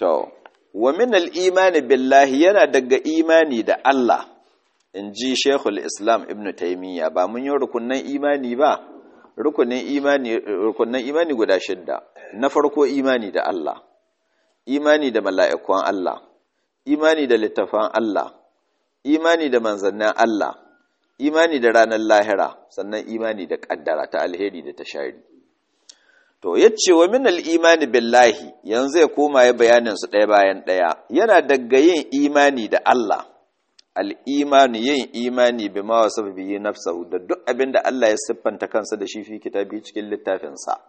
To, wa min al'imani billahi yana daga imani da Allah, in ji Shekul Islam Ibn Taymiyya ba mun yi rukunan imani ba, rukunin imani, rukunan imani guda shidda, na farko imani da Allah, imani da mala'ikon Allah, imani da littafan Allah, imani da manzannin Allah, imani da ranar lahira, sannan imani da ƙaddara ta alheri da ta shari. To, yace wa min imani billahi yanzu ya koma ya bayanin su ɗaya bayan ɗaya, yana daga yin imani da Allah, al'imani yin imani bi ma wasu biyi nafsahu da duk abin da Allah ya siffanta kansa da shi fi kitabi cikin littafinsa.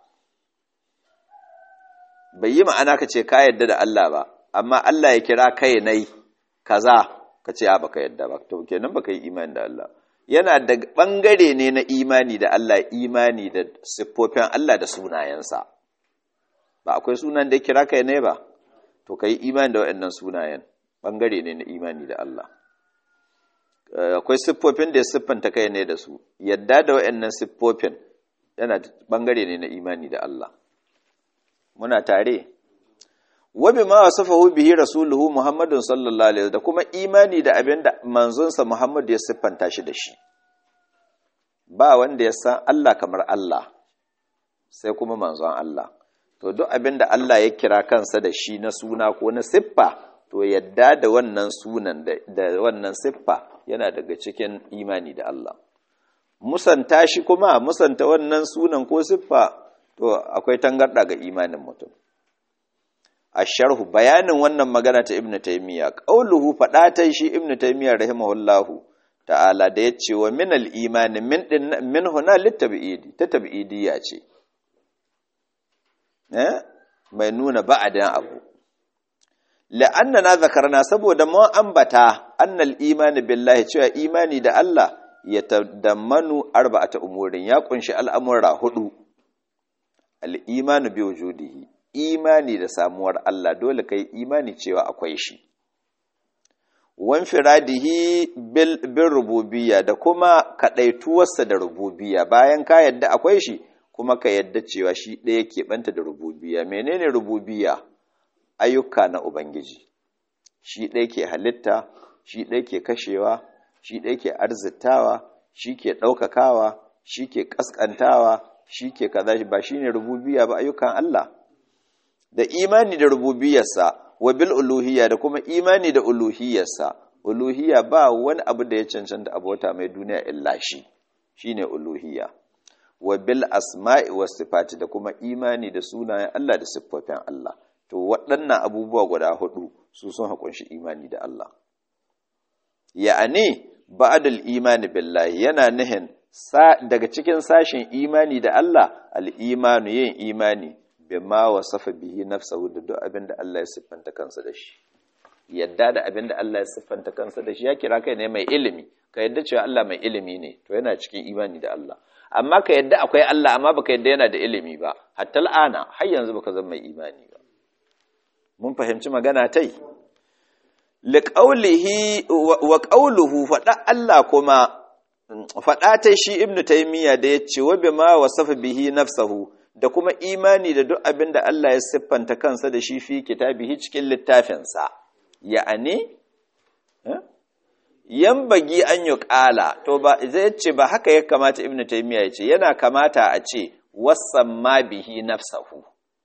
Bai yi ma'ana ka ce ka yadda da Allah ba, amma Allah ya kira kai nai kaza ka ce, ba ka yadda ba, to kenan ba ka yi imani da Allah. yana da ɓangare ne na imani da Allah imani da siffofin Allah da sunayensa ba akwai sunan da kira kai ne ba to ka yi imani da waɗannan sunayen ɓangare ne na imani da Allah akwai siffofin da ya siffanta kai ne da su yadda da waɗannan siffofin yana ɓangare ne na imani da Allah muna tare wabi ma wasafahu bihi rasuluhu muhammadun sallallahu alaihi da kuma imani da abin da manzonsa muhammad ya siffanta shi da shi ba wanda ya san Allah kamar Allah sai kuma manzon Allah to duk abin da Allah ya kira kansa da shi na suna ko na siffa to yadda da wannan sunan da wannan siffa yana daga cikin imani da Allah musanta shi kuma musanta wannan sunan ko siffa to akwai tangarda ga imanin mutum asharhu bayanin wannan magana ta ibnu taymiya qauluhu fadatan shi ibnu taymiya rahimahullahu ta'ala da yace wa min al-iman min din min huna litabidi ta tabidiyya ce eh mai nuna ba'adan abu la'annana zakarna saboda mun ambata annal iman billahi cewa imani da Allah ya tadammanu arba'ata umurin ya kunshi al'amura hudu al-imanu bi wujudihi imani da samuwar Allah dole kai imani cewa akwai shi wan firadihi bil bil rububiyya da kuma kadaituwarsa da rububiyya bayan ka yadda akwai shi kuma ka yadda cewa shi ɗaya yake banta da rububiyya menene rububiyya ayyuka na ubangiji shi ɗaya ke halitta shi ɗaya ke kashewa shi ɗaya ke arzitawa shi ke ɗaukakawa shi ke ƙasƙantawa shi ke kaza ba shine rububiyya ba ayyukan Allah da imani da rububiyarsa wa bil uluhiyya da kuma imani da uluhiyarsa uluhiyya ba wani abu da ya cancanta abota mai duniya illa shi shine uluhiyya wa bil asma'i was sifati da kuma imani da sunayen Allah da siffofin Allah to waɗannan abubuwa guda hudu su sun hakunshi imani da Allah ya'ani ba'dal imani billahi yana nihin daga cikin sashen imani da Allah al-imanu yin imani bima wasafa bihi nafsahu da duk abin da Allah ya siffanta kansa da shi yadda da abin da Allah ya siffanta kansa da shi ya kira kai ne mai ilimi ka yadda cewa Allah mai ilimi ne to yana cikin imani da Allah amma ka yadda akwai Allah amma baka yadda yana da ilimi ba hatta al'ana har yanzu baka zama mai imani ba mun fahimci magana tai liqaulihi wa qawluhu fada Allah kuma fada ta shi ibnu taymiya da yace wa bima wasafa bihi nafsahu da kuma imani da duk abin da Allah ya siffanta kansa da shi fi kitabihi cikin littafinsa ya'ani yan bagi an yi ƙala to ba zai ce ba haka ya kamata ibn taymiya ya ce yana kamata a ce wasamma bihi nafsahu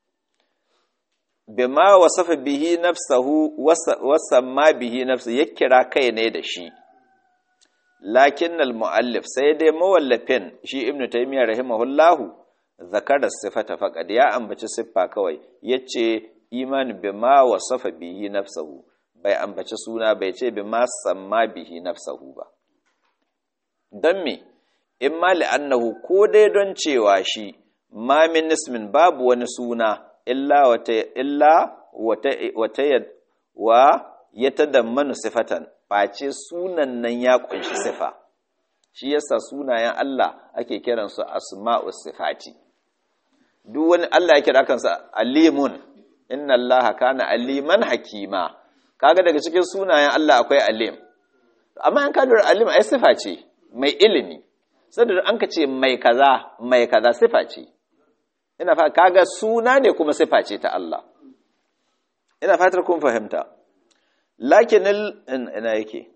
bima wasafa bihi nafsahu wasamma bihi nafsahu ya kira kai ne da shi lakin al-muallif sai dai mawallafin shi ibn taymiya rahimahullahu zakarar sifata faƙad ya ambaci siffa kawai ya ce imani bi ma wasafa bihi nafsahu bai ambaci suna bai ce bi ma samma bihi nafsahu ba don me in ma li'annahu ko dai don cewa shi ma min ismin babu wani suna illa wata illa wata wata wa ya tadammanu sifatan face sunan nan ya kunshi sifa shi yasa sunayen Allah ake kiransu asma'us sifati duk wani Allah ya kira kansa alimun inna Allah kana aliman hakima kaga daga cikin sunayen Allah akwai alim amma an kadar alim ai sifa ce mai ilimi saboda an ka ce mai kaza mai kaza sifa ce ina fa kaga suna ne kuma sifa ce ta Allah ina fatar kun fahimta lakinil ina yake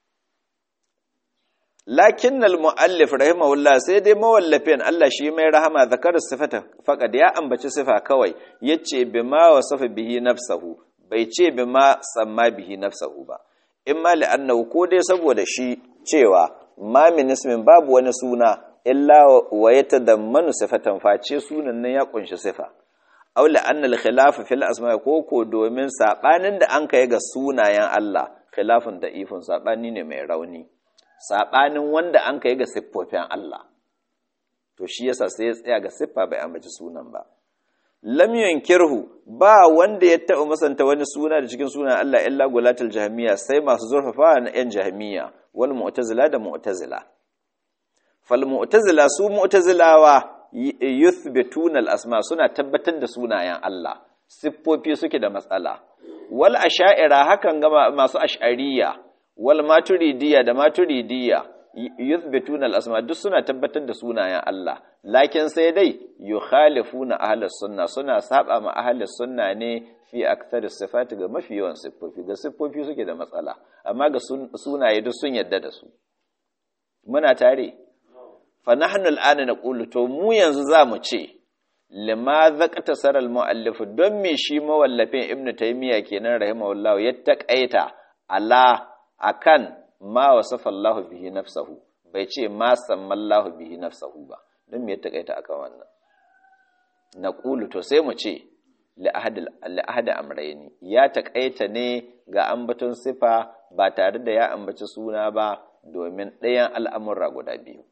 lakin al-mu'allif rahimahullah sai dai mawallafin Allah shi mai rahama zakar sifata faqad ya ambaci sifa kawai yace bima wasafa bihi nafsahu bai ce bima samma bihi nafsahu ba in ma li'annahu ko dai saboda shi cewa ma min ismin babu wani suna illa wa yatadammanu sifatan face sunan nan ya kunshi sifa aw la'anna al-khilaf fil asma ko ko domin sabanin da an kai ga sunayen Allah khilafun da ifun sabani ne mai rauni saɓanin wanda an ka yi ga siffofin Allah to shi yasa sai ya tsaya ga siffa bai ambaci sunan ba lam kirhu ba wanda ya taɓa masanta wani suna da cikin sunan Allah illa gulatul jahmiya sai masu zurfafa na yan jahmiya wal mu'tazila da mu'tazila fal mu'tazila su mu'tazilawa yuthbituna al asma suna tabbatar da sunayen Allah siffofi suke da matsala wal asha'ira hakan ga masu ash'ariyya wal maturidiyya da maturidiyya yuthbituna al-asma duk suna tabbatar da sunayen Allah lakin sai dai yukhalifuna ahlus sunna suna saba ma ahlus sunna ne fi aktsari sifati ga mafi yawan siffofi ga siffofi suke da matsala amma ga sunaye duk sun yadda da su muna tare fa nahnu al'ana naqulu to mu yanzu zamu ce lima zaqata saral muallif don me shi mawallafin ibnu taymiya kenan rahimahullahu ya taqaita ala akan ma wasafa Allah bihi nafsahu bai ce ma sammallahu bihi nafsahu ba don me ya takaita akan wannan naqulu to sai mu ce li ahad amrayni ya takaita ne ga ambaton sifa ba tare da ya ambaci suna ba domin ɗayan al'amurra guda biyu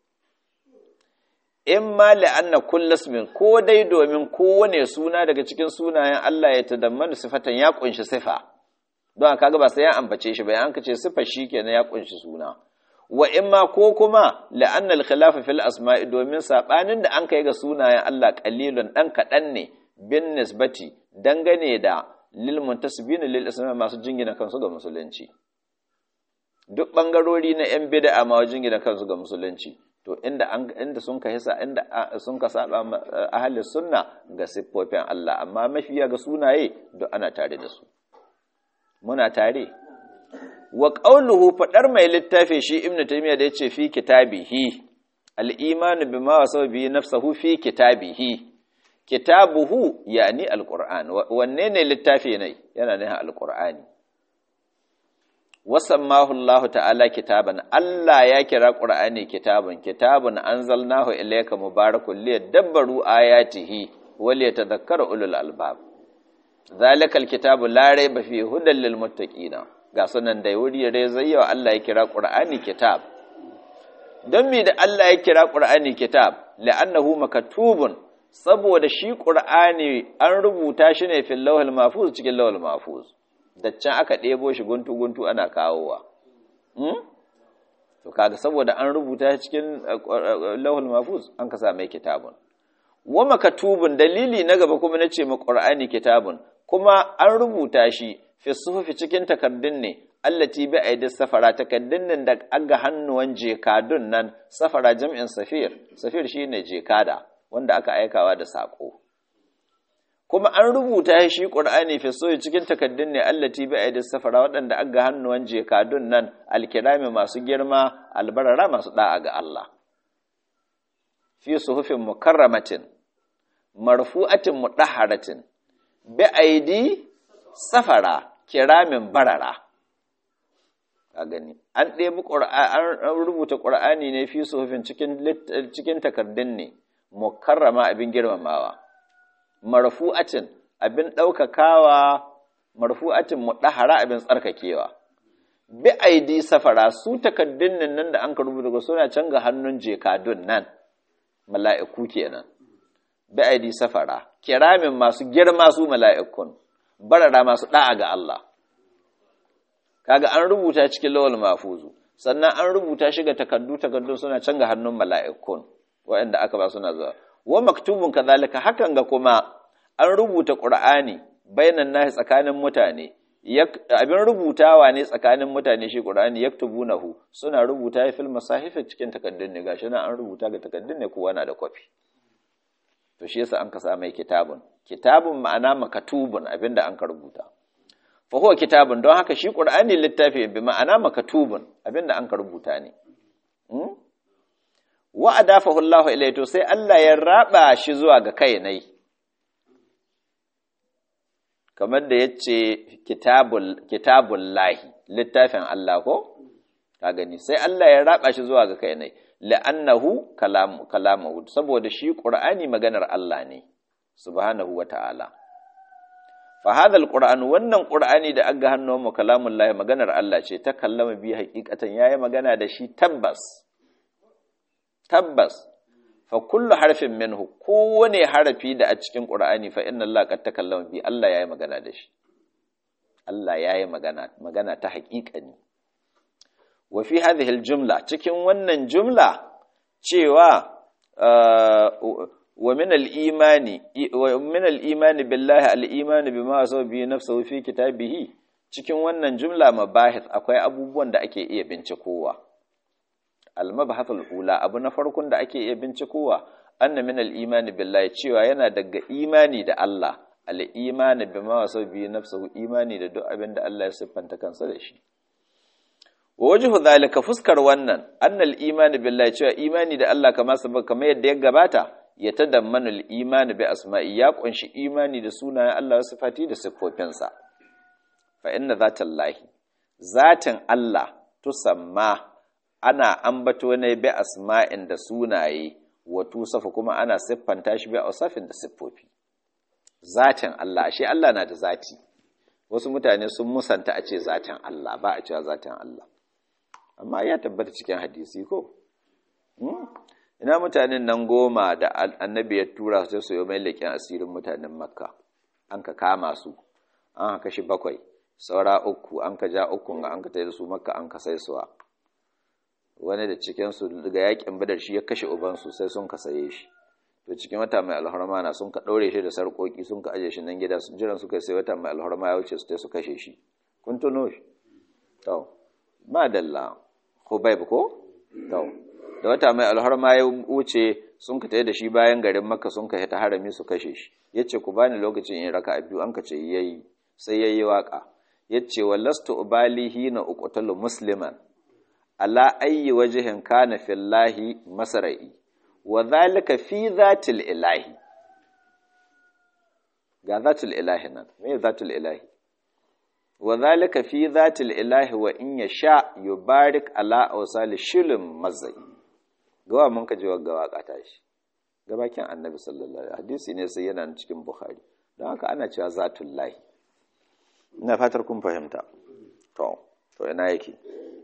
in ma la'anna kullas min ko dai domin kowane suna daga cikin sunayen Allah ya tadammanu sifatan ya kunshi sifa don kaga ba sai ya ambace shi ba an kace sifar shi kenan ya kunshi suna wa imma ko kuma la'anna al-khilaf fil asma'i domin sabanin da an kai ga sunayen Allah qalilun dan kadan ne bin nisbati dangane da lil muntasibin lil islam masu jingina kansu ga musulunci duk bangarori na yan bid'a ma jingina kansu ga musulunci to inda an inda sun ka hisa inda sun ka saba ahli sunna ga siffofin Allah amma mafiya ga sunaye duk ana tare da su muna tare wa qauluhu fadar mai littafi shi ibnu taymiya da yace fi kitabihi al-iman bima wasafa bihi nafsuhu fi kitabihi kitabuhu yani al-qur'an wanne ne littafi ne yana nuna al-qur'ani wasammahu Allah ta'ala kitaban Allah ya kira qur'ani kitabun kitabun anzalnahu ilayka mubarakun liyadabbaru ayatihi wa liyatadhakkara ulul albab zalikal kitabu la raiba fi hudan lil muttaqina ga sunan da wuri rai zayyawa Allah ya kira Qur'ani kitab don me da Allah ya kira Qur'ani kitab la'annahu makatubun saboda shi Qur'ani an rubuta shi ne fil lawhil mahfuz cikin lawhil mahfuz da can aka ɗebo shi guntu guntu ana kawowa hmm? to kaga saboda an rubuta shi cikin lawhil mahfuz an ka sa mai kitabun wa makatubun dalili na gaba kuma nace ma Qur'ani kitabun kuma an rubuta shi fi suhufi cikin takardun ne allati bi aidi safara takardun nan da aga hannuwan jekadun nan safara jam'in safir safir shine jekada wanda aka aikawa da sako kuma an rubuta shi qur'ani fi suhufi cikin takardun ne allati bi aidi safara waɗanda aga hannuwan jekadun nan alkirami masu girma albarara masu da'a ga Allah fi suhufin mukarramatin marfu'atin mudahharatin bi aidi safara kiramin barara ka gani an ɗebi an rubuta ƙur'ani ne fi suhufin cikin cikin takardun ne mukarrama abin girmamawa marfu'atin abin ɗaukakawa marfu'atin mudahara abin tsarkakewa bi aidi safara su takardun nan da an ka rubuta suna can ga hannun jekadun nan mala'iku kenan bi aidi safara kiramin masu girma su mala'ikun barara masu da'a ga Allah kaga an rubuta cikin lawal mafuzu sannan an rubuta shi ga takaddu takaddun suna can ga hannun mala'ikun waɗanda aka ba suna zuwa wa maktubun kazalika hakan ga kuma an rubuta qur'ani bainan nahi tsakanin mutane abin rubutawa ne tsakanin mutane shi qur'ani yaktubunahu suna rubuta fil masahif cikin takaddun ne gashi nan an rubuta ga takaddun ne kowa na da kwafi to shi yasa an ka sa mai kitabun kitabun ma'ana makatubun abinda an ka rubuta fa huwa kitabun don haka shi qur'ani littafi bi ma'ana makatubun abinda an ka rubuta ne wa adafahu Allahu ilayhi to sai Allah ya raba shi zuwa ga kai nai kamar da yace kitabul kitabul lahi littafin Allah ko ka gani sai Allah ya raba shi zuwa ga kai nai la'annahu kalam kalamuhu saboda shi qur'ani maganar Allah ne subhanahu wata'ala fa hadha alquran wannan qur'ani da aga hannun mu kalamullahi maganar Allah ce ta kallama bi haqiqatan yayi magana da shi tabbas tabbas fa kullu harfin minhu kowane harafi da a cikin qur'ani fa inna Allah qad takallama bi Allah yayi magana da shi Allah yayi magana magana ta haqiqani wa fi hadhihi aljumla cikin wannan jumla cewa wa min al-imani wa min al-imani billahi al-imani bima wasafa bi nafsihi fi kitabihi cikin wannan jumla mabahith akwai abubuwan da ake iya bincikowa al-mabhath al-ula abu na farkon da ake iya bincikowa anna min al-imani billahi cewa yana daga imani da Allah al-imani bima wasafa bi nafsihi imani da duk abin da Allah ya siffanta kansa da shi wa wajhu zalika fuskar wannan annal imani billahi cewa imani da Allah kamar sabab kamar yadda ya gabata ya tadammanu al-imani bi asma'i ya kunshi imani da sunayen Allah wa sifati da siffofinsa fa inna zatallahi zatin Allah tusamma ana ambato ne bi asma'in da sunaye wa tusafa kuma ana siffanta shi bi ausafin da siffofi zatin Allah shi Allah na da zati wasu mutane sun musanta a ce zatin Allah ba a cewa zatin Allah amma ya tabbata cikin hadisi ko ina mutanen nan goma da annabi ya tura su su yi mai leƙen asirin mutanen makka an ka kama su an ka kashi bakwai saura uku an ka ja ukun ga an ka tsaye da su makka an ka sai suwa wani da cikinsu daga yakin badar shi ya kashe ubansu sai sun ka saye shi to cikin wata mai alhorma na sun ka ɗaure shi da sarƙoƙi sun ka aje shi nan gida jiran suka sai wata mai alhorma ya wuce su su kashe shi kun tuno shi to madalla Hubaib ko? To, da wata mai alharma ya wuce sun ka tayi da shi bayan garin Makka sun ka ta harami su kashe shi. Yace ku bani lokacin in raka biyu an ka ce yayi sai yayi waka. Yace wallastu ubalihi na uqtalu musliman ala ayyi wajhin kana fillahi masra'i wa dhalika fi zatil ilahi. Ga zatil ilahi nan, me zatil ilahi? wa zalika fi zatil ilahi wa in yasha yubarik ala awsal shilum mazai gawa mun ka ji wa gawa kata shi gabakin annabi sallallahu alaihi hadisi ne sai yana cikin bukhari don haka ana cewa zatul lahi ina fatar kun fahimta to to ina yake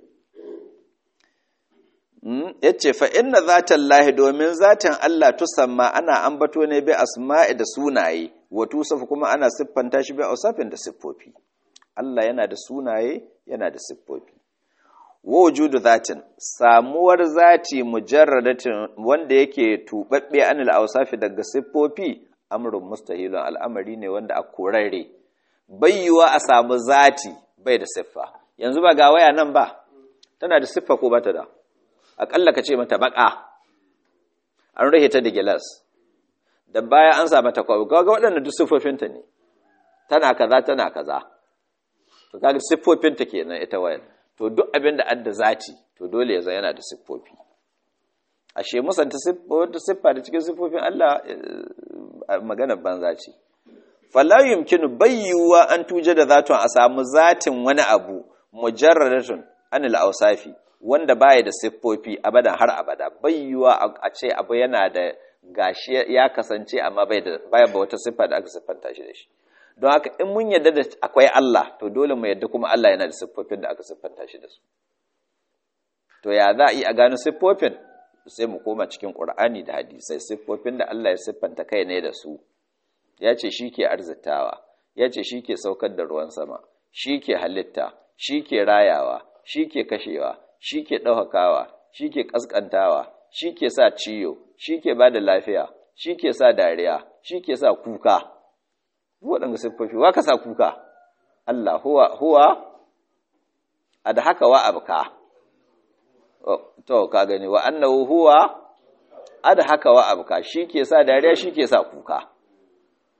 yace fa inna zatal lahi domin zatan Allah tusamma ana ambato ne bi asma'i da sunaye wa tusafu kuma ana siffanta shi bi ausafin da siffofi Allah yana da sunaye yana da siffofi wa wujudu zatin samuwar zati mujarradatin wanda yake tubabbe anil awsafi daga siffofi amrun mustahilun al'amari ne wanda a korarre bayyuwa a samu zati bai da siffa yanzu ba ga waya nan ba tana da siffa ko bata da akalla ka ce mata baka an rahe ta da gilas da baya an sa mata kwabi ga waɗannan duk siffofinta ne tana kaza tana kaza to kaga siffofinta kenan ita wayar to duk abin da adda zati to dole ya yana da siffofi ashe musanta wata siffa da cikin siffofin Allah magana banza ce fala yumkinu bayyuwa an tuje da zatun a samu zatin wani abu mujarradatun anil awsafi wanda baya da siffofi abadan har abada bayyuwa a ce abu yana da gashi ya kasance amma bai da baya ba wata siffa da aka siffanta shi da shi don haka in mun yadda da akwai Allah to dole mu yadda kuma Allah yana da siffofin da aka siffanta shi da su to ya za a yi a gano siffofin sai mu koma cikin Qur'ani da hadisai siffofin da Allah ya siffanta kai ne da su ya ce shi ke arzitawa ya ce shi ke saukar da ruwan sama shi ke halitta shi ke rayawa shi ke kashewa shi ke ɗaukakawa shi ke ƙasƙantawa shi ke sa ciyo shi ke ba da lafiya shi ke sa dariya shi ke sa kuka waɗanda siffofi wa ka sa kuka Allah huwa huwa a da haka wa abuka to ka gani wa annahu huwa a da haka wa abuka shi ke sa dariya shi ke sa kuka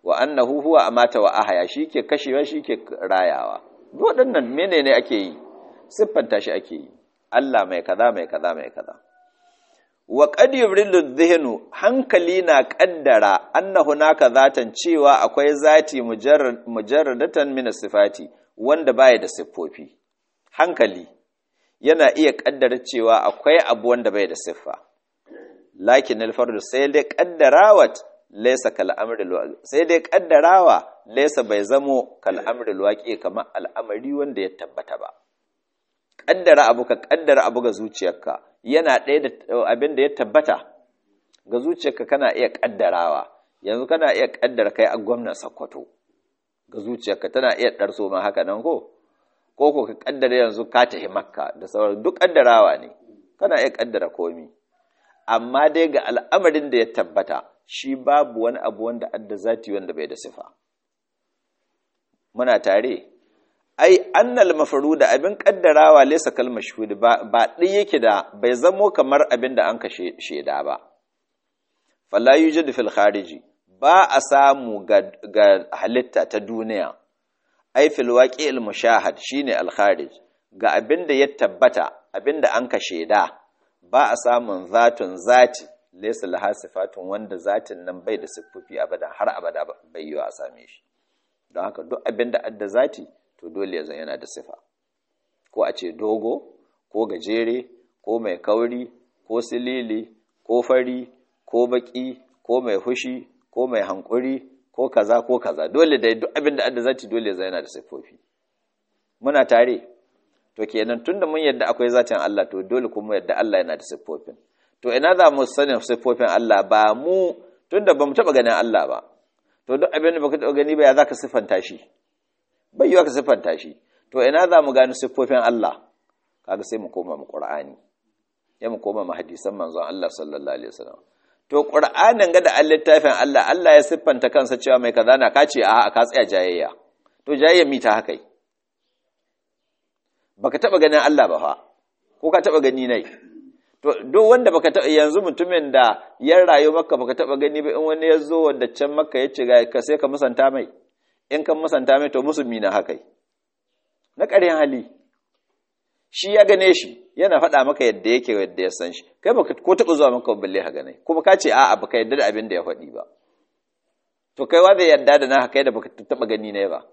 wa annahu huwa amata wa ahaya shike kashewa shike rayawa waɗannan menene ake yi siffanta shi ake yi Allah mai kaza mai kaza mai kaza wa qad yubrilu dhihnu hankali na kaddara annahu naka zatan cewa akwai zati mujarrad mujarradatan min sifati wanda baya da siffofi hankali yana iya kaddara cewa akwai abu wanda bai da siffa lakin alfardu sai dai kaddarawat laysa kal amril sai dai kaddarawa laysa bai zamo kal amril waqi kamar al'amari wanda ya tabbata ba kaddara abu ka kaddara abu ga zuciyarka yana ɗaya da abin da ya tabbata ga zuciyarka kana iya kaddarawa yanzu kana iya kaddara kai a gwamnan Sokoto ga zuciyarka tana iya ɗarso ma haka nan ko ko ko ka kaddara yanzu ka tafi makka da sauran duk kaddarawa ne kana iya kaddara komi amma dai ga al'amarin da ya tabbata shi babu wani abu wanda adda zati wanda bai da sifa muna tare ai annal mafruda abin kaddarawa laysa kal mashhud ba ba dai yake da bai zamo kamar abin da an kashe sheda ba fala yujadu fil khariji ba a samu ga, ga halitta ta duniya ai fil waqi'il mushahad shine al kharij ga abin da ya tabbata abin da an kashe da ba a samun zatun zati laysa laha sifatun wanda zatin nan bai da siffofi abada har abada bai yi a same shi don haka duk abin da adda zati to dole ya yana da sifa ko a ce dogo ko gajere ko mai kauri ko silili ko fari ko baki ko mai hushi ko mai hankuri ko kaza ko kaza dole da duk abin da adda zati dole ya yana da siffofi muna tare to kenan tunda mun yadda akwai zatin Allah to dole kuma yadda Allah yana da siffofin to ina za mu sanin siffofin Allah ba mu tunda ba mu taba ganin Allah ba to duk abin da baka taba gani ba ya zaka siffanta shi bai yiwa ka siffanta shi to ina za mu gano siffofin Allah kaga sai mu koma mu Qur'ani ya mu koma mu hadisan manzon Allah sallallahu alaihi wasallam to Qur'anin ga da littafin Allah Allah ya siffanta kansa cewa mai kaza na kace a ka tsaya jayayya to jayayya mi ta haka baka taba ganin Allah ba fa ko ka taba gani nai to duk wanda baka taba yanzu mutumin da ya rayu maka baka taba gani ba in wani ya zo wanda can maka ya ce ga ka sai ka musanta mai in kan musanta mai to musulmi na haka na ƙaryan hali shi ya gane shi yana faɗa maka yadda yake yadda ya san shi kai baka ko taɓa zuwa maka balle ha gane kuma ka ce a'a baka yadda da abin da ya faɗi ba to kai wa zai yadda da na kai da baka taɓa gani ne ba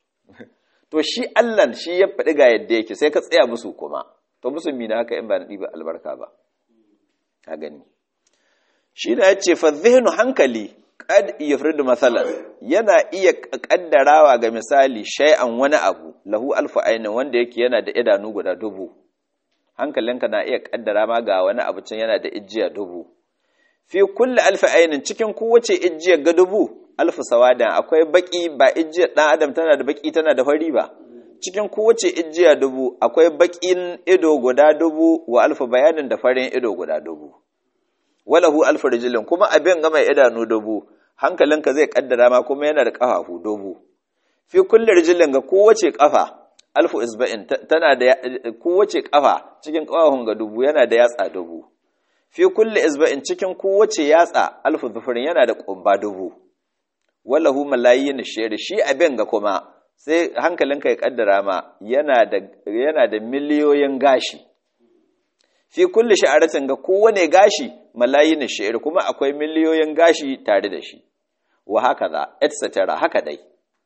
to shi Allah shi ya faɗi ga yadda yake sai ka tsaya musu kuma to musulmi na haka in ba na ɗiba albarka ba ka gani shi na ya ce fa zihnu hankali qad yufridu mathalan yana iya kaddarawa ga misali shay'an wani abu lahu alfu ainin wanda yake yana da idanu guda dubu hankalinka na iya kaddara ma ga wani abu can yana da ijiya dubu fi kulli alfi ainin cikin kowace ijiya ga dubu alfu sawadan akwai baki ba ijiya dan adam tana da baki tana da fari ba cikin kowace ijiya dubu akwai bakin ido guda dubu wa alfu bayanin da farin ido guda dubu walahu alfu rijilin kuma abin ga mai idanu dubu hankalinka zai kaddara ma kuma yana da kafafu dubu fi kulli rijilin ga kowace kafa alfu isba'in tana da kowace kafa cikin kafafun ga dubu yana da yatsa dubu fi kulli isba'in cikin kowace yatsa alfu zufurin yana da kumba dubu walahu malayin shayri shi abin ga kuma sai hankalinka ya kaddara ma yana da yana da miliyoyin gashi fi kulli sha'aratin ga kowane gashi malayin shi'ir kuma akwai miliyoyin gashi tare da shi wa haka za etc haka dai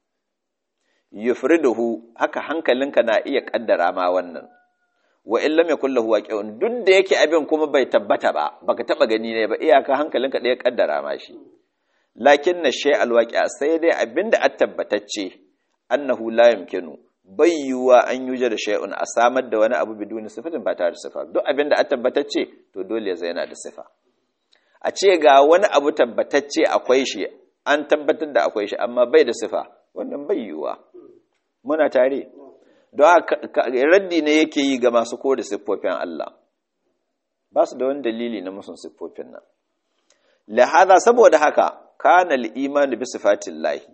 yufriduhu haka hankalinka na iya kaddara ma wannan wa in lam yakul lahu waqi'un duk da yake abin kuma bai tabbata ba baka taba gani ne ba iyaka hankalinka da ya kaddara ma shi lakin na shay alwaqi'a sai dai abinda at tabbatacce annahu la yumkinu bai yiwuwa an yuje da shay'un a samar da wani abu biduni sifatin ba tare da sifa duk abin da a tabbatacce to dole ya yana da sifa a ce ga wani abu tabbatacce akwai shi an tabbatar da akwai shi amma bai da sifa wannan bai yiwuwa muna tare don raddi ne yake yi ga masu kore siffofin Allah ba su da wani dalili na musun siffofin nan lahada saboda haka kana al-imanu bi sifatillahi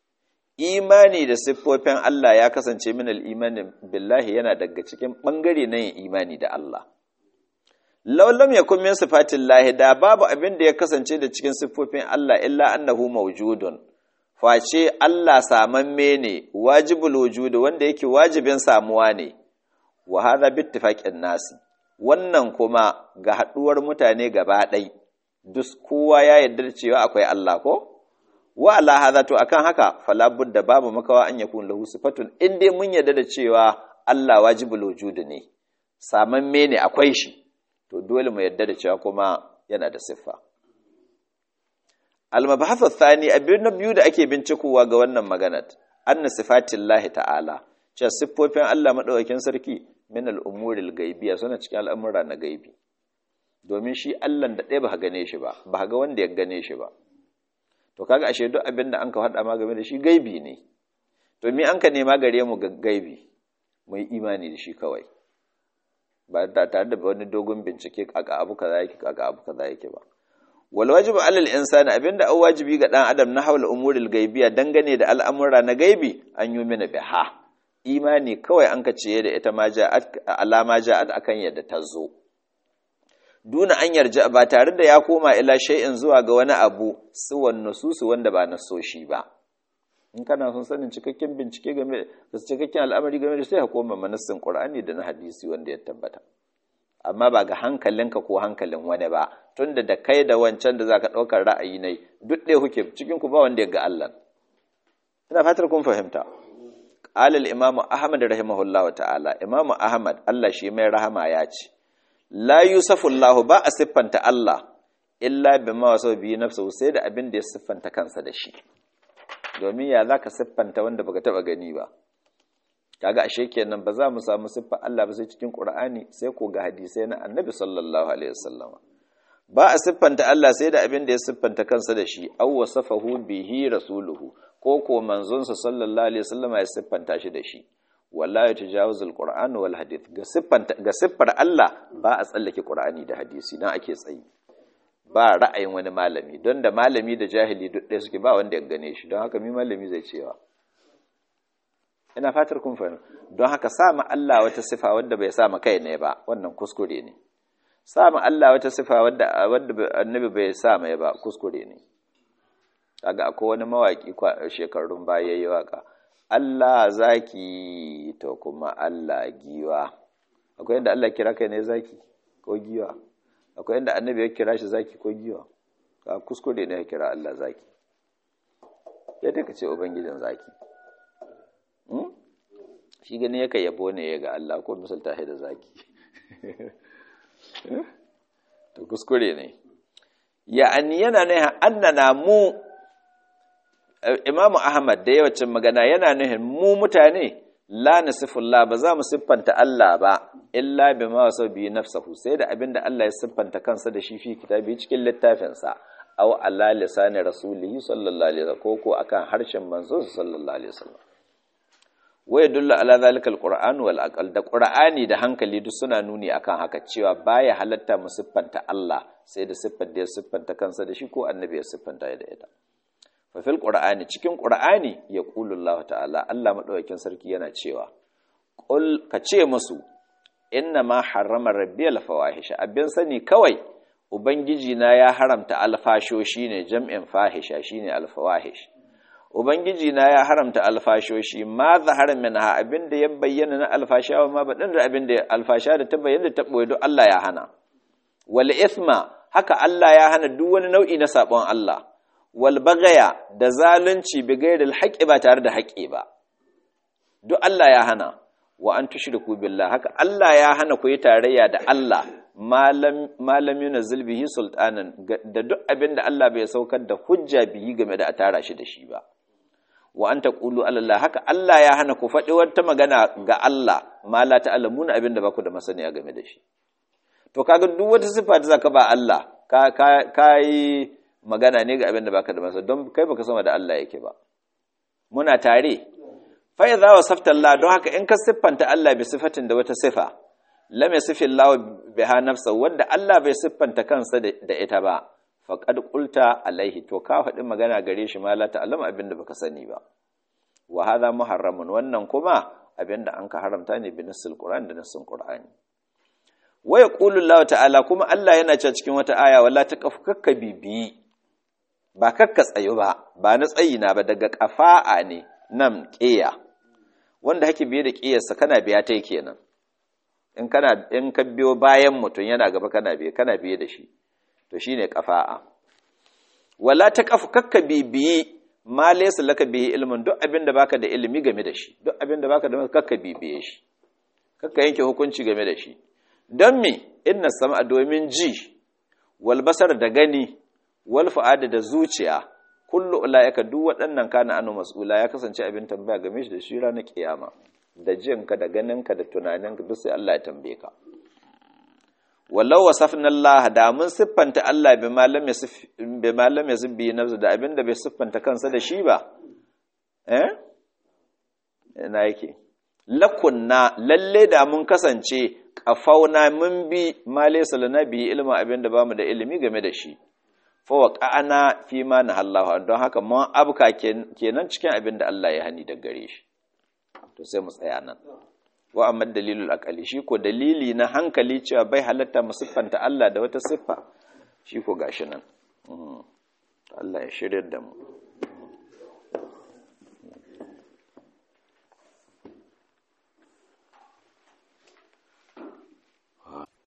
imani da siffofin Allah ya kasance min al-imani billahi yana daga cikin bangare na yin imani da Allah laulam yakun min sifatillahi da babu abin da ya kasance da cikin siffofin Allah illa annahu mawjudun face Allah samamme ne wajibul wujudi wanda yake wajibin samuwa ne wa hadha bittifaqin nasi wannan kuma ga haduwar mutane gaba ɗai duk kowa ya yarda da cewa akwai Allah ko wa ala hadha to akan haka fala budda babu makawa an yakun lahu sifatun in dai mun yarda da cewa Allah wajibul wujudi ne samamme ne akwai shi to dole mu yarda da cewa kuma yana da siffa al-mabahathu thani abin na biyu da ake bincikowa ga wannan maganar anna sifatillahi ta'ala cewa siffofin Allah madaukakin sarki min al-umuril gaibiya suna cikin al'amura na gaibi domin shi Allah da ɗaya ba gane shi ba ba ga wanda ya gane shi ba to kaga ashe duk abin da an ka faɗa ma game da shi gaibi ne to me an ka nema gare mu ga gaibi mu yi imani da shi kawai ba tare da wani dogon bincike kaka abu kaza yake kaka abu kaza yake ba wal wajibu alal insani abinda an wajibi ga dan adam na haula umuril gaibiya dangane da al'amura na gaibi an yi mina biha imani kawai an ka ciye da ita ma ja'at alama ja'at akan yadda ta zo duna an yarja ba tare da ya koma ila shay'in zuwa ga wani abu suwan nususu wanda ba nasoshi ba in kana son sanin cikakken bincike game da cikakken al'amari game da sai ka koma manassin qur'ani da na hadisi wanda ya tabbata amma ba ga hankalinka ko hankalin wani ba tunda da kai da wancan da zaka daukar ra'ayi ne duk ɗaya kuke cikin ku ba wanda ya ga Allah ina fatar kun fahimta qala al-imamu ahmad rahimahullahu ta'ala imamu ahmad Allah shi mai rahama ya ce la yusafu Allah ba a siffanta Allah illa bima wasa bi nafsu sai da abin da ya siffanta kansa da shi domin ya zaka siffanta wanda baka taba gani ba kaga ashe kenan ba za mu samu siffar Allah ba sai cikin Qur'ani sai ko ga hadisai na Annabi sallallahu alaihi wasallam ba a siffanta Allah sai da abin da ya siffanta kansa da shi aw wasafahu bihi rasuluhu ko ko manzon sa sallallahu alaihi wasallam ya siffanta shi da shi wala yatajawazul qur'an wal hadith ga siffanta ga siffar Allah ba a tsallake Qur'ani da hadisi dan ake tsayi ba ra'ayin wani malami don da malami da jahili duk ɗaya suke ba wanda ya gane shi don haka mi malami zai cewa ina fatar kun fahimta don haka sama Allah wata sifa wadda bai sama kai ne ba wannan kuskure ne sama Allah wata sifa wadda wadda annabi bai sama ya ba kuskure ne kaga akwai wani mawaki shekarun baya yayi waka Allah zaki to kuma Allah giwa akwai inda Allah kira kai ne zaki ko giwa akwai inda annabi ya kira shi zaki ko giwa ka kuskure ne ya kira Allah zaki yadda ka ce ubangijin zaki shi gani yaka yabo ne ya ga Allah ko misalta shi da zaki to kuskure ne ya'ani yana ne annana mu imamu ahmad da yawacin magana yana nuhin mu mutane la nasifullah ba za mu siffanta Allah ba illa bima wasa bi nafsahu sai da abinda Allah ya siffanta kansa da shi fi kitabi cikin littafinsa aw ala lisani rasulihi sallallahu alaihi wasallam ko ko akan harshen manzon sallallahu alaihi wasallam wa yadullu ala zalika alquran wal aqal da qur'ani da hankali duk suna nuni akan haka cewa baya halatta mu siffanta Allah sai da siffar da ya siffanta kansa da shi ko annabi ya siffanta da ita fa fil qur'ani cikin qur'ani ya qulu Allah ta'ala Allah madaukakin sarki yana cewa qul ka ce musu inna ma harrama rabbiyal fawahisha abin sani kawai ubangiji na ya haramta alfashoshi ne jam'in fahisha shine alfawahish ubangiji na ya haramta alfashoshi ma zahara minha abinda ya bayyana na alfasha ma baɗin da abinda alfasha da ta bayyana ta ɓoye duk Allah ya hana wal ithma haka Allah ya hana duk wani nau'i na sabon Allah wal bagaya da zalunci bi gairil haqqi ba tare da haƙƙi ba duk Allah ya hana wa an tushriku billah haka Allah ya hana ku yi tarayya da Allah malam malam yunzil bihi sultanan da duk abinda Allah bai saukar da hujja bihi game da a tara shi da shi ba wa an taqulu Allah haka Allah ya hana ku faɗi wata magana ga Allah ma la ta'lamuna abinda ba ku da masaniya game da shi to kaga duk wata sifa da zaka ba Allah ka ka yi magana ne ga abinda baka da masaniya don kai baka sama da Allah yake ba muna tare fa idza wasafta Allah don haka in ka siffanta Allah bi sifatin da wata sifa lam yasifi Allah biha nafsa wanda Allah bai siffanta kansa da ita ba faƙad ƙulta alaihi to ka faɗi magana gare shi ma la ta'lam abin da baka sani ba wa hadha muharramun wannan kuma abin da an ka haramta ne bi nassil qur'an da nassin qur'ani wa yaqulu Allah ta'ala kuma Allah yana cewa cikin wata aya wala taqaf kakka bibi ba kakka tsayu ba ba na tsayi na ba daga kafa'a ne nan ƙiya wanda hake biye da ƙiyarsa kana biya ta kenan in kana in ka biyo bayan mutum yana gaba kana biye kana biye da shi to shine kafa'a wala ta kafu kakka bibiyi ma laysa laka bihi ilmin duk abin da baka da ilimi game da shi duk abin da baka da kakka bibiye shi kakka yanke hukunci game da shi don me inna sama domin ji wal basar da gani wal fu'ada da zuciya kullu ulaika duk waɗannan kana anu mas'ula ya kasance abin tambaya game shi da shi ranar kiyama da jinka da ganinka da tunaninka duk sai Allah ya tambaye ka wallau wasafna Allah da mun siffanta Allah bi malam yasif bi malam yasif bi nafsi da abinda bai siffanta kansa da shi ba eh ina yake lakunna lalle da mun kasance kafauna mun bi ma laysa lana bi ilma abinda bamu da ilimi game da shi fa waqa'ana fi ma nahallahu don haka mun abka kenan cikin abinda Allah ya hani daga gare shi to sai mu tsaya nan wa amma dalilul aqali shi ko dalili na hankali cewa bai halatta mu siffanta Allah da wata siffa shi ko gashi nan Allah ya shirya da mu